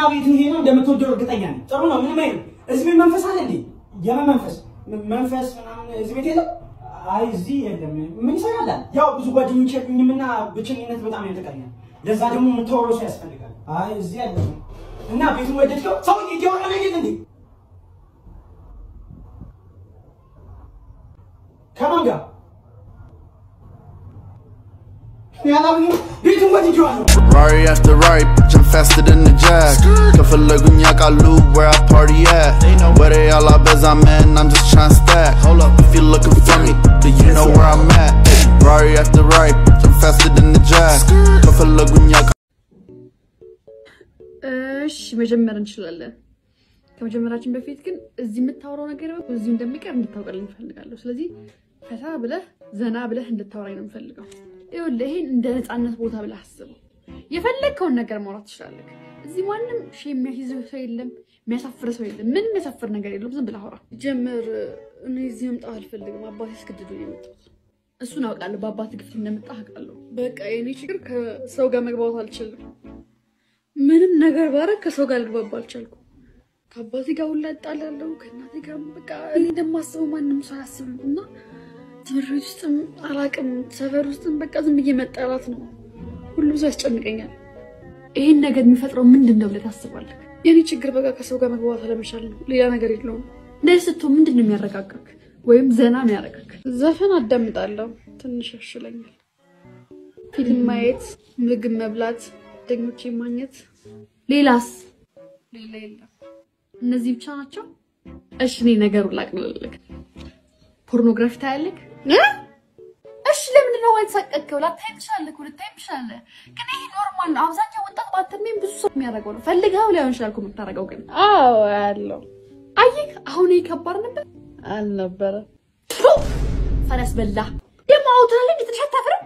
ቤቱ ይሄ ነው እንደምትወደው እርግጠኛ ነኝ። ጥሩ ነው። ምንም አይልም። እዚህ ቤት መንፈስ አለ እንዴ? የምን መንፈስ ም- መንፈስ ምናምን እዚህ ቤት የለም? አይ እዚህ የለም። ምን ይሰራል? ያው ብዙ ጓደኞች የሉኝም እና ብቸኝነት በጣም ያጠቃኛል። ለዛ ደግሞ የምታወራው ሰው ያስፈልጋል። አይ እዚህ የለም። እና ቤቱን ወደድከው? ሰው እያወራ ነው እንዴ? ከማን ጋር ያላብኝ ቤቱን ወድጄዋለሁ። Rari after Rari, bitch, I'm faster than the jack. ከፈለጉኝ ያውቃሉ where I party at. Where they all are beza man, I'm just tryna stack. Hold up, if you looking for me, then you know where I'm at. Rari after Rari, bitch, I'm faster than the jack. ከፈለጉኝ ያውቃሉ እሺ መጀመር እንችላለን። ከመጀመራችን በፊት ግን እዚህ የምታወራው ነገር እዚሁ እንደሚቀር እንድታውቀልኝ እፈልጋለሁ። ስለዚህ ፈታ ብለህ ዘና ብለህ እንድታወራኝ ነው የምፈልገው። ይኸውልህ ይሄን እንደ ነፃነት ቦታ ብለህ አስበው። የፈለግከውን ነገር ማውራት ትችላለህ። እዚህ ማንም ሺ የሚያስይዝህ ሰው የለም፣ የሚያሳፍር ሰው የለም። ምንም የሚያሳፍር ነገር የለም። ዝም ብለህ አውራ። ጀምር እኔ እዚህ መምጣት አልፈልግም። አባቴ አስገድዶ ነው የመጣሁት። እሱን አውቃለሁ። በአባት ግፊት እንደመጣህ አውቃለሁ። በቃ የኔ ችግር ከሰው ጋር መግባባት አልችልም። ምንም ነገር ባረግ ከሰው ጋር ልግባባ አልቻልኩም። ከአባቴ ጋር ሁላ እጣላለሁ፣ ከእናቴ ጋር በቃ እኔ እንደማስበው ማንም ሰው አያስብም። እና ትምህርት ቤት ውስጥም አላቅም፣ ሰፈር ውስጥም በቃ ዝም ብዬ መጠራት ነው። ሁሉም ሰው ያስጨንቀኛል። ይህን ነገር የሚፈጥረው ምንድን ነው ብለህ ታስባለህ? የኔ ችግር በቃ ከሰው ጋር መግባባት አለመቻል ነው፣ ሌላ ነገር የለውም። እንደዚህ ስትሆን ምንድን ነው የሚያረጋጋክ ወይም ዘና የሚያረጋክ? ዘፈን አዳምጣለሁ፣ ትንሽ ያሽለኛል። ፊልም ማየት፣ ምግብ መብላት፣ ጓደኞቼ ማግኘት። ሌላስ? ሌላ የለም። እነዚህ ብቻ ናቸው። እሺ እኔ ነገሩን ላቅልልህ። ፖርኖግራፊ ታያለህ? እሺ ለምንድን ነው የተሳቀቅከው? ላታይ ትችላለህ፣ ልታይ ትችላለህ። ግን ይሄ ኖርማል ነው። አብዛኛው ወጣት ባተሜም ብዙ ሰው የሚያደርገው ነው። ፈልገው ሊሆን ይችላል እኮ የምታደርገው። ግን አዎ ያለው አየህ፣ አሁን ይሄ ከባድ ነበር። አልነበረ ፈረስ በላ ደግሞ አውቶና ላይ ትንሽ አታፍርም?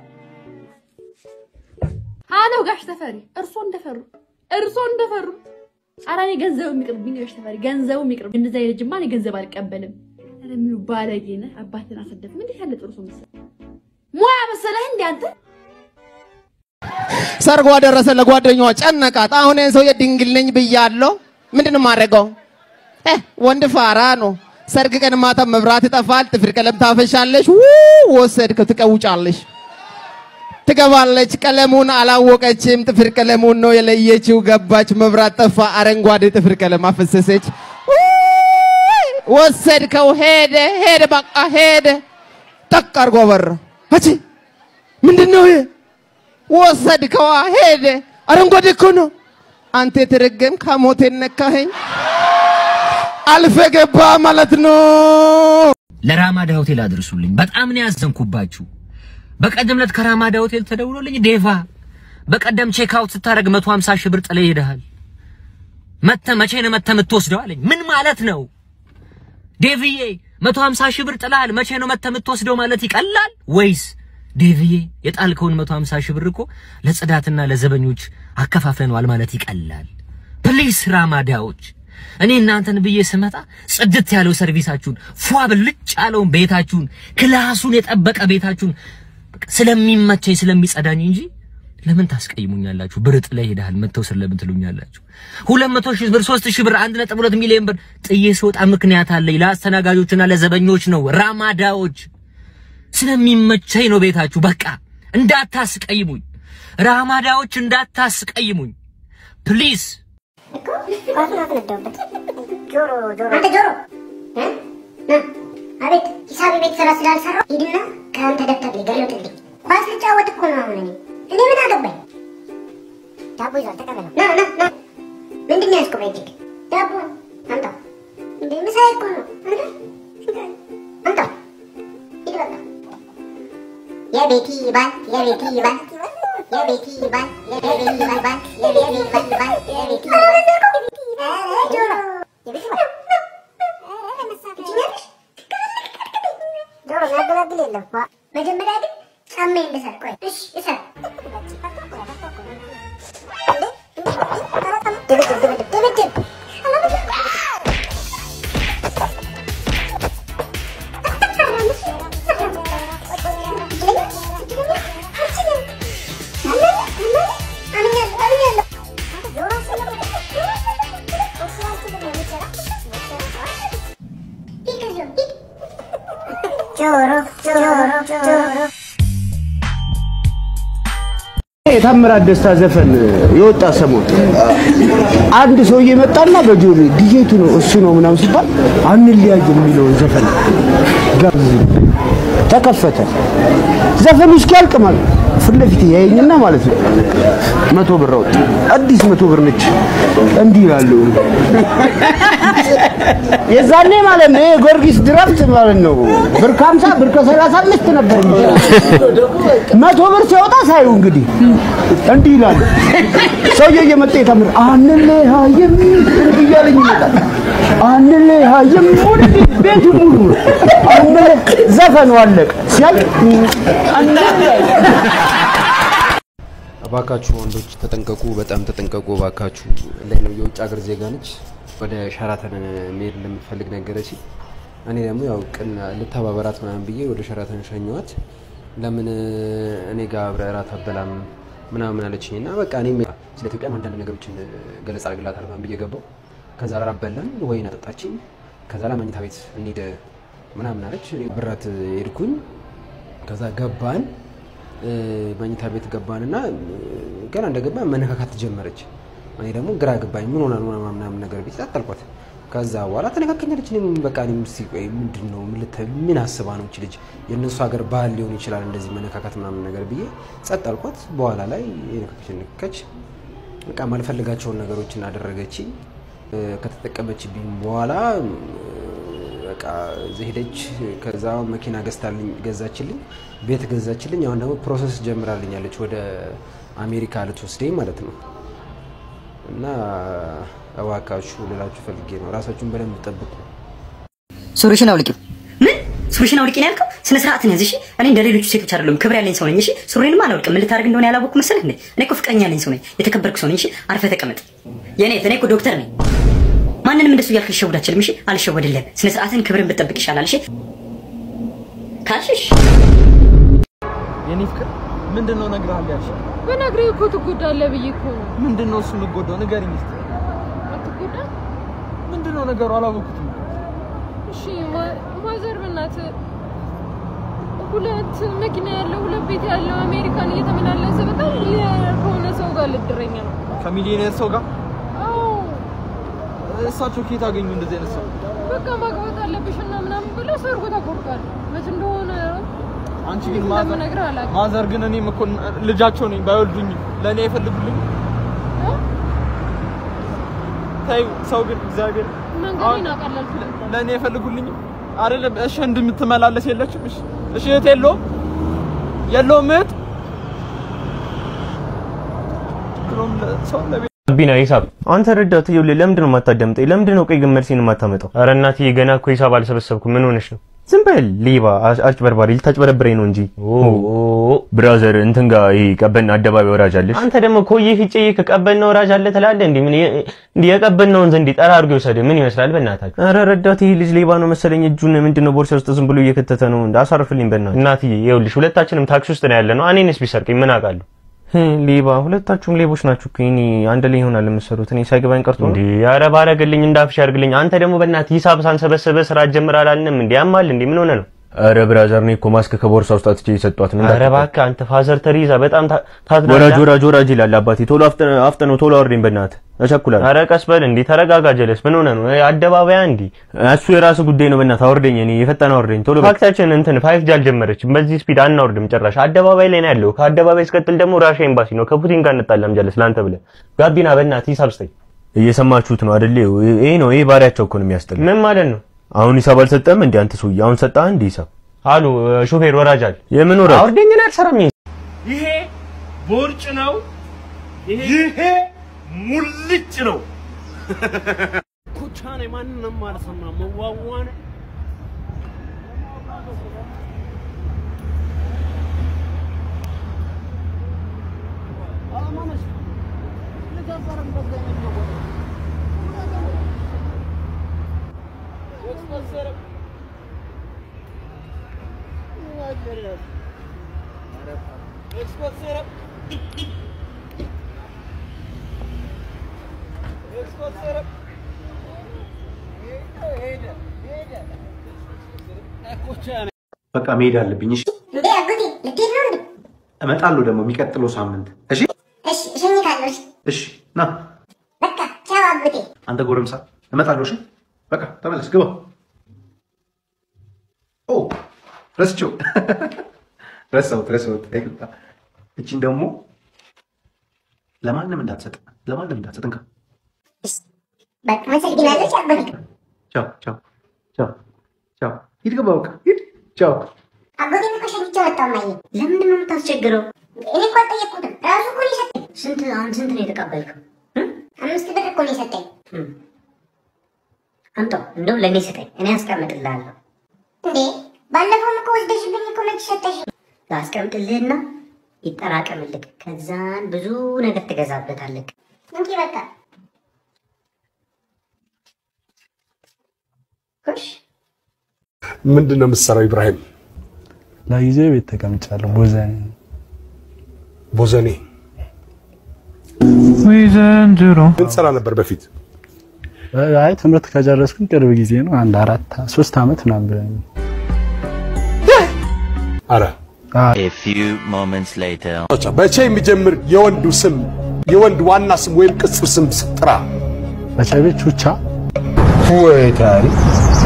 አሎ ጋሽ ተፈሪ፣ እርሶ እንደፈሩ እርሶ እንደፈሩ። ኧረ እኔ ገንዘቡ የሚቅርብኝ ጋሽ ተፈሪ፣ ገንዘቡ የሚቅርብ እንደዛ ልጅማ እኔ ገንዘብ አልቀበልም። ኧረ ምኑ ባለጌ ነህ! አባትን አሰደፍም። እንዴት ያለ ጥሩ ሰው መሰለህ! ሙያ መሰለህ እንዴ አንተ? ሰርጓ ደረሰ። ለጓደኛዋ ጨነቃት። አሁን ይህን ሰውዬ ድንግል ነኝ ብያለሁ። ምንድን ነው የማደርገው? እ ወንድ ፋራ ነው። ሰርግ ቀን ማታ መብራት ይጠፋል። ጥፍር ቀለም ታፈሻለሽ። ው ወሰድከው፣ ትቀውጫለሽ። ትገባለች። ቀለሙን አላወቀችም። ጥፍር ቀለሙን ነው የለየችው። ገባች፣ መብራት ጠፋ። አረንጓዴ ጥፍር ቀለም አፈሰሰች። ውይ! ወሰድከው፣ ሄደ ሄደ፣ በቃ ሄደ። ጠቅ አድርጎ በራ። አቺ ምንድን ነው ይሄ? ወሰድከዋ፣ ሄደ። አረንጓዴ እኮ ነው። አንተ የተረገም ከሞቴ ነካኸኝ። አልፈ ገባ ማለት ነው። ለራማዳ ሆቴል አድርሱልኝ። በጣም ነው ያዘንኩባችሁ። በቀደም ዕለት ከራማዳ ሆቴል ተደውሎልኝ ዴቫ በቀደም ቼክ አውት ስታደርግ 150 ሺህ ብር ጥለህ ሄደሃል። መተ መቼ ነው መተ የምትወስደው አለኝ። ምን ማለት ነው ዴቭዬ? 150 ሺህ ብር ጥለሃል፣ መቼ ነው መተ የምትወስደው ማለት ይቀላል ወይስ ዴቭዬ የጣልከውን 150 ሺህ ብር እኮ ለጽዳትና ለዘበኞች አከፋፍለነዋል ማለት ይቀላል? ፕሊስ ራማዳዎች እኔ እናንተን ብዬ ስመጣ ጽድት ያለው ሰርቪሳችሁን ፏ ብልጭ ያለውን ቤታችሁን ክላሱን የጠበቀ ቤታችሁን በቃ ስለሚመቸኝ ስለሚጸዳኝ እንጂ ለምን ታስቀይሙኛላችሁ? ብር ጥለህ ሄደሃል መተው ስር ለምን ትሉኛላችሁ? ሁለት መቶ ሺህ ብር ሶስት ሺህ ብር አንድ ነጥብ ሁለት ሚሊዮን ብር ጥዬ ስወጣ ምክንያት አለኝ። ለአስተናጋጆችና ለዘበኞች ነው። ራማዳዎች ስለሚመቸኝ ነው ቤታችሁ። በቃ እንዳታስቀይሙኝ፣ ራማዳዎች እንዳታስቀይሙኝ ፕሊዝ። ኳሱን አስነዳውበት። ጆሮ ጆሮ አንተ ጆሮ እ? ና አቤት ሂሳብ ቤት ስራ ስላልሰራው ሂድና ከአንተ ደብተር ላይ ገልብጥልኝ። ኳስ ልጫወት እኮ ነው አሁን እኔ እኔ ምን አገባኝ? ዳቦ ይዟል ተቀበለው። ና ና ና ምንድን ነው ያዝከው በእጅግ? ዳቦ አምጣው። እንደ ምሳዬ እኮ ነው አንተ አምጣው። ሂድ በቃ የቤቲ ባል የቤቲ ባል የቤቲ ባል የቤቲ ባል ባል የቤቲ ባል ባል የቤቲ ባል ጆሮ የቤቲ ባል ጆሮ የሚያገላግል የለም። ዋ መጀመሪያ ግን ጫማዬን ልሰር። ቆይ እሺ እሰር። ድብድብ ድብድብ ድብድብ አምኛለሁ አምኛለሁ የታምራት ደስታ ዘፈን የወጣ ሰሞን አንድ ሰውዬ መጣና በጆሮ ዲጄቱ ነው እሱ ነው ምናምን ሲባል አንለያይ የሚለውን ዘፈን ጋብዝ ተከፈተ። ዘፈኑ እስኪያልቅ ማለት ነው። ፊት ለፊት ያየኝና ማለት ነው መቶ ብር አወጣ። አዲስ መቶ ብር ነች። እንዲህ ይላሉ። የዛኔ ማለት ነው የጊዮርጊስ ድራፍት ማለት ነው ብር ከሀምሳ ብር ከሰላሳ አምስት ነበር የሚሸጠው። መቶ ብር ሲያወጣ ሳዩ እንግዲህ እንዲህ ይላሉ። ሰውየው እየመጣ የታምር አንለያይም እንዲህ እያለኝ ይመጣል። አንለያይም ወደፊት ቤቱ ሙሉ ነው። አንለ- ዘፈኑ አለቀ። ሲያልቅ አንለያይም እባካችሁ ወንዶች ተጠንቀቁ፣ በጣም ተጠንቀቁ እባካችሁ። ላይ ነው የውጭ ሀገር ዜጋ ነች። ወደ ሸራተን መሄድ እንደምትፈልግ ነገረች። እኔ ደግሞ ያው ቅን ልተባበራት ምናምን ብዬ ወደ ሸራተን ሸኘኋት። ለምን እኔ ጋር አብረህ እራት አበላም ምናምን አለችኝ እና በቃ እኔም ስለ ኢትዮጵያ አንዳንድ ነገሮችን ገለጻ አድርግላታለሁ ምናምን ብዬ ገባሁ። ከዛ እራት በላን፣ ወይን አጠጣችኝ። ከዛ ለመኝታ ቤት እንሂድ ምናምን አለች። እኔ ብራት ሄድኩኝ። ከዛ ገባን እ፣ መኝታ ቤት ገባንና እ፣ ገና እንደገባ መነካካት ጀመረች። እኔ ደግሞ ግራ ገባኝ። ምን ሆና ነው ምናምን ነገር ቤት ጠጠልኳት። ከዛ በኋላ ተነካከኛለች። እኔም በቃ እኔም እስኪ ቆይ ምንድን ነው ምን ልተ- ምን አስባ ነው እች ልጅ የእነሱ ሀገር ባህል ሊሆን ይችላል እንደዚህ መነካካት ምናምን ነገር ብዬ ጸጥ አልኳት። በኋላ ላይ የነካከች ነካከች። በቃ ማልፈልጋቸውን ነገሮችን አደረገች። እ፣ ከተጠቀመችብኝ በኋላ እ፣ በቃ እዚህ ሄደች። ከዛ መኪና ገዝታልኝ ገዛችልኝ፣ ቤት ገዛችልኝ። አሁን ደግሞ ፕሮሰስ ጀምራልኛለች ወደ አሜሪካ ልትወስደኝ ማለት ነው። እና እባካችሁ ልላችሁ ፈልጌ ነው፣ ራሳችሁን በደንብ ጠብቁ። ሱሪሽን አውልቂው። ምን ሱሪሽን አውልቂ ነው ያልከው? ስነ ስርዓትን ያዝ እሺ። እኔ እንደ ሌሎቹ ሴቶች አይደለሁም፣ ክብር ያለኝ ሰው ነኝ። እሺ ሱሪንም አላውልቅም። ምን ልታደርግ እንደሆነ ያላወቅኩ መሰለህ እንዴ? እኔ እኮ ፍቅረኛ ያለኝ ሰው ነኝ፣ የተከበርኩ ሰው ነኝ። እሺ አርፈህ ተቀመጥ። የኔ እኔ እኮ ዶክተር ነኝ። ማንንም እንደሱ እያልክ ልሸውድ አልችልም። እሺ አልሸወድልህም። ስነ ስርዓትን ክብርን ብትጠብቅ ይሻላል። እሺ ካልሽሽ የኔ ፍቅር ምንድን ነው እነግርሃለሁ ያልሽኝ? በነግሬህ እኮ ትጎዳለህ ብዬ እኮ ነው። ምንድን ነው እሱ የምጎዳው? ንገሪኝ እስኪ። አትጎዳ? ምንድን ነው ነገሩ? አላወኩትም። እሺ ማ- ማዘር በእናትህ ሁለት መኪና ያለው ሁለት ቤት ያለው አሜሪካን እየተመላለሰ በጣም ሚሊዮነር ከሆነ ሰው ጋር ልድረኝ ነው። ከሚሊዮኔር ሰው ጋር አዎ እሳቸው ከየት አገኙ እንደዚህ አይነት ሰው? በቃ ማግባት አለብሽ እና ምናምን ብለው ሰርጎ ተቆርጧል። መች እንደሆነ አንቺ እንዴት ግን ማዘር እንደምነግርህ አላውቅም። ማዘር ግን እኔም እኮ ልጃቸው ነኝ ባይወልዱኝም ለእኔ አይፈልጉልኝ። ተይው ሰው ግን እግዚአብሔር መንገዴን አቀለልኩት። ለእኔ አይፈልጉልኝም አይደለም። እሺ እንደምትመላለስ የለችም። እሺ እሺ እህት የለውም የለውም እህት ድሮም ሰው ለቤት ቢና ሂሳብ አንተ ረዳት ይኸውልህ፣ ለምንድን ነው የማታዳምጠኝ? ለምንድን ነው ቀይ ገመድሲን የማታመጣው? ኧረ እናትዬ ገና እኮ ሂሳብ አልሰበሰብኩም። ምን ሆነሽ ነው? ዝም በል ሌባ፣ አጭ- አጭበርባሪ፣ ልታጭበረብረኝ ነው እንጂ። ብራዘር እንትን ጋር ይሄ ቀበና አደባባይ ወራጅ አለሽ። አንተ ደግሞ ኮዬ ፍጬ ከቀበና ወራጅ አለ ትላለህ። እንዴ ምን እንዴ የቀበናውን ዘንድ ጠራ አድርጎ ይወሰድ ምን ይመስላል? በእናታችሁ ኧረ ረዳት ይሄ ልጅ ሌባ ነው መሰለኝ። እጁን ምንድን ነው ቦርሳ ውስጥ ዝም ብሎ እየከተተ ነው። እንደ አሳርፍልኝ በእናትህ። እናትዬ ይኸውልሽ ሁለታችንም ታክሲ ውስጥ ነው ያለ ነው። እኔንስ ቢሰርቀኝ ምን አውቃለሁ? ሌባ ሁለታችሁም ሌቦች ናችሁ እኮ። እኔ አንድ ላይ ይሆናል የምትሰሩት። እኔ ሳይገባኝ ቀርቶ እንዴ? ኧረ ባረገልኝ እንዳፍሽ ያርግልኝ። አንተ ደግሞ በእናትህ ሂሳብ ሳንሰበሰበ ስራ ጀምር አላልንም እንዴ? ያማል እንዴ? ምን ሆነ ነው? ኧረ ብራዘር እኔ እኮ ማስክ ከቦርሳ ውስጥ አጥቼ የሰጧት ነው። ኧረ እባክህ አንተ ፋዘር ተሪዛ በጣም ታዝናለህ። ወራጅ ወራጅ ወራጅ ይላል አባቴ። ቶሎ አፍጥነው አፍጥነው ቶሎ አውርደኝ በእናትህ እቸኩላለሁ። ኧረ ቀስ በል እንዴ ተረጋጋ። ጀለስ ምን ሆነ ነው? አደባባያ እንዴ? እሱ የራሱ ጉዳይ ነው። በእናትህ አውርደኝ። እኔ የፈጠነ አውርደኝ ቶሎ። ፋክታችን እንትን ፋይፍ ጂ አልጀመረችም። በዚህ ስፒድ አናወርድም ጭራሽ። አደባባይ ላይ ነው ያለው። ከአደባባይ ስቀጥል ደግሞ ራሻ ኤምባሲ ነው። ከፑቲን ጋር እንጣላም። ጀለስ ለአንተ ብለህ ጋቢና በእናትህ ሂሳብ ስጠኝ። እየሰማችሁት ነው አይደል? ይሄ ነው ይሄ ባሪያቸው እኮ ነው የሚያስጠላ። ምን ማለት ነው? አሁን ሂሳብ አልሰጠም እንዴ አንተ ሰውዬ? አሁን ሰጠህ እንዴ ሂሳብ? አሉ ሾፌር ወራጅ አለ። የምን ወራጅ? አውርደኝ ነው አልሰራም። ይሄ ቦርጭ ነው። ይሄ ሙልጭ ነው። ኩቻ ነኝ። ማንንም አልሰማም። መዋዋ ነኝ። በቃ መሄድ አለብኝ። እሺ እንዴ አጎቴ ልትሄድ ነው እንዴ? እመጣለሁ ደግሞ የሚቀጥለው ሳምንት። እሺ እሺ እሸኝታለሁ። እሺ እሺ፣ ና በቃ ቻው አጎቴ። አንተ ጎረምሳ፣ እመጣለሁ። እሺ በቃ ተመለስ፣ ግባ። ኦ ረስቼው ረሳሁት፣ ረሳሁት። ይቅርታ። እቺን ደግሞ ለማንም እንዳትሰጥ፣ ለማንም እንዳትሰጥ። እንካ። በቃ አመሰግናለሁ። ቻው አጎቴ። ቻው ቻው ቻው ቻው። ሂድ፣ ግባ። በቃ ሂድ። ቻው። አጎቴን እኮ ሸኝቼው መጣሁ። እማዬ ለምንድን ነው የምታስቸግረው? እኔ እኮ አልጠየቅኩትም። ራሱ እኮ ነው የሰጠኝ። ስንት አሁን ስንት ነው የተቀበልከው? አምስት ብር እኮ ነው የሰጠኝ። አምጣው፣ እንደውም ለእኔ ስጠኝ፣ እኔ አስቀምጥልሃለሁ። እንዴ ባለፈውም እኮ ወስደሽብኝ እኮ መች ሰጠሽ? ላስቀምጥልህና ይጠራቀምልህ፣ ከዛን ብዙ ነገር ትገዛበታለህ። እንኪ በቃ ምንድን ነው የምትሰራው ኢብራሂም? ለጊዜው ቤት ተቀምጫለሁ። ቦዘኔ ቦዘኔ ወይ ዘንድሮ ምን ትሰራ ነበር በፊት? አይ ትምህርት ከጨረስኩኝ ቅርብ ጊዜ ነው። አንድ አራት ሶስት አመት ምናምን ብለኝ አረ A few moments later. በቼ የሚጀምር የወንዱ ስም የወንድ ዋና ስም ወይም ቅጽል ስም ጥራ። በጨቤት ቹቻ ወይ ታሪክ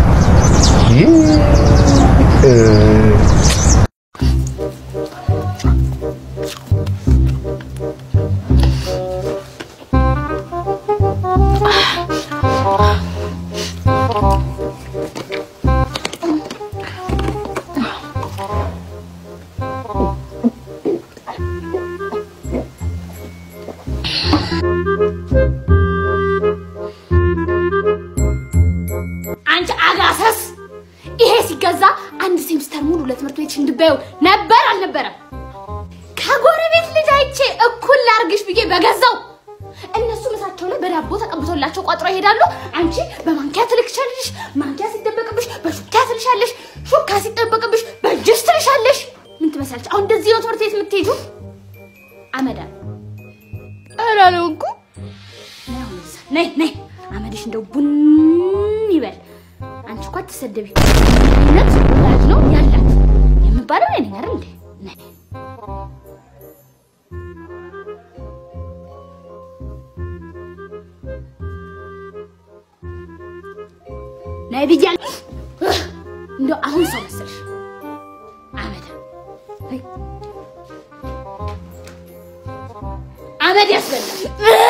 አንቺ አጋሰስ! ይሄ ሲገዛ አንድ ሴምስተር ሙሉ ለትምህርት ቤትሽ እንድበየው ነበር አልነበረም? ከጎረቤት ልጅ አይቼ እኩል ላርግሽ ብዬ በገዛው እነሱ ምሳቸው ላይ በዳቦ ተቀብቶላቸው ቋጥሮ ይሄዳሉ። አንቺ በማንኪያ ትልክሻለሽ፣ ማንኪያ ሲደበቅብሽ በሹካ ትልሻለሽ፣ ሹካ ሲጠበቅብሽ በእጅሽ ትልሻለሽ። ምን ትመስላለች? አሁን እንደዚህ ነው ትምህርት ቤት የምትሄዱ? አመዳ ኧረ አልሆንኩም። ነይ አሁን እዛ፣ ነይ ነይ፣ አመድሽ እንደው ቡን ይበል። አንቺ እኮ አትሰደቢ። እውነት ወላጅ ነው ያላት የምባለው እኔ ነኝ አይደል እንዴ? ነይ ነይ ብያለሁ። እንደው አሁን ሰው መሰልሽ አመድ ነይ። አመድ ያስበላል።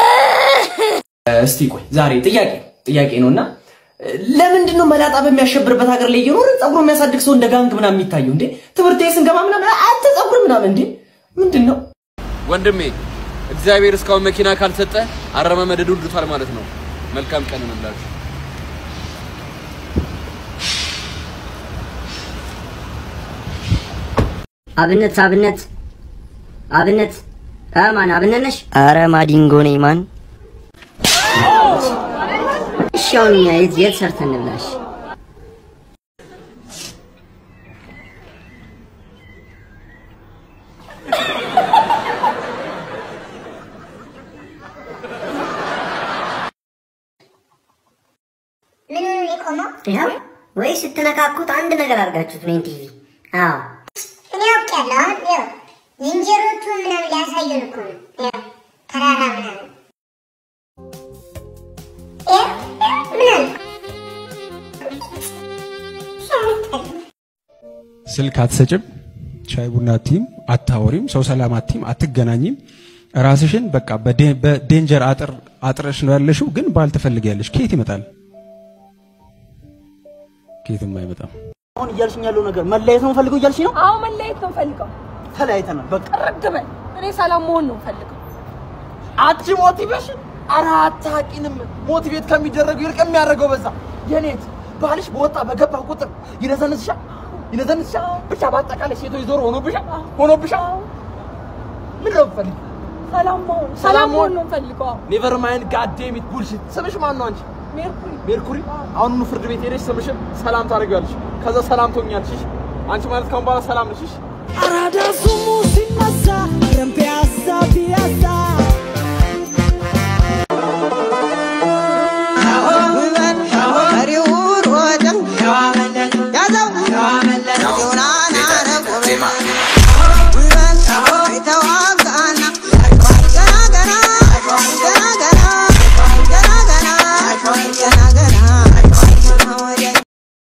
እስቲ ቆይ ዛሬ ጥያቄ ጥያቄ ነውና ለምንድን ነው መላጣ በሚያሸብርበት ሀገር ላይ እየኖርን ጸጉሩ የሚያሳድግ ሰው እንደ ጋንግ ምናምን የሚታየው እንዴ? ትምህርት ቤት ስንገባ ምናምን አንተ ጸጉር ምናምን እንዴ ምንድን ነው? ወንድሜ እግዚአብሔር እስካሁን መኪና ካልሰጠ አረማመድ ዱልዱታል ማለት ነው። መልካም ቀን እንላችሁ። አብነት አብነት አብነት አ ማን አብነት ነሽ? አረ ማዲንጎ ነኝ ማን። እሺ አሁን እኛ የት የት ሰርተን እንብላሽ? ምን ሆኖ ነው የቆመው? ይኸው ወይ ስትነካኩት አንድ ነገር አድርጋችሁት ነው ቲቪ። አዎ እኔ አውቄያለሁ። አሁን ያው ዝንጀሮቹ ምናምን ሊያሳዩን እኮ ነው። ያው ተራራ ምናምን ያው ያው ምናምን ስልክ አትሰጭም፣ ሻይ ቡና አትይም፣ አታወሪም፣ ሰው ሰላም አትይም፣ አትገናኝም። ራስሽን በቃ በዴ- በዴንጀር አጥር አጥረሽ ነው ያለሽው። ግን ባል ትፈልጊያለሽ። ከየት ይመጣል? ከየትም አይመጣም። አሁን እያልሽኝ ያለው ነገር መለየት ነው ፈልገው እያልሽ ነው? አዎ መለየት ነው ፈልገው። ተለያይተናል። በቃ ረግበን እኔ ሰላም መሆን ነው ፈልገው። አንቺ ሞቲቬሽን ኧረ አታውቂንም። ሞቲቬት ከሚደረገው ይልቅ የሚያደርገው በዛ። የኔት ባልሽ በወጣ በገባ ቁጥር ይነዘንዝሻል ይነዘንዝሻል። ብቻ በአጠቃላይ ሴቶች ዞር ሆኖብሻል ሆኖብሻል። ምን ነው የምትፈልጊው? ሰላም መሆን ሰላም መሆን ነው ፈልገው። ኔቨር ማይንድ ጋዴሚት ቡልሽት። ስምሽ ማን ነው አንቺ? ሜርኩሪ ሜርኩሪ። አሁኑኑ ፍርድ ቤት ሄደሽ ስምሽን ሰላም ታደርጊዋለሽ። ከዛ ሰላም ትሆኛለሽ። እሺ? አንቺ ማለት ካሁን በኋላ ሰላም ነሽ። እሺ? አራዳ ስሙ ሲነሳ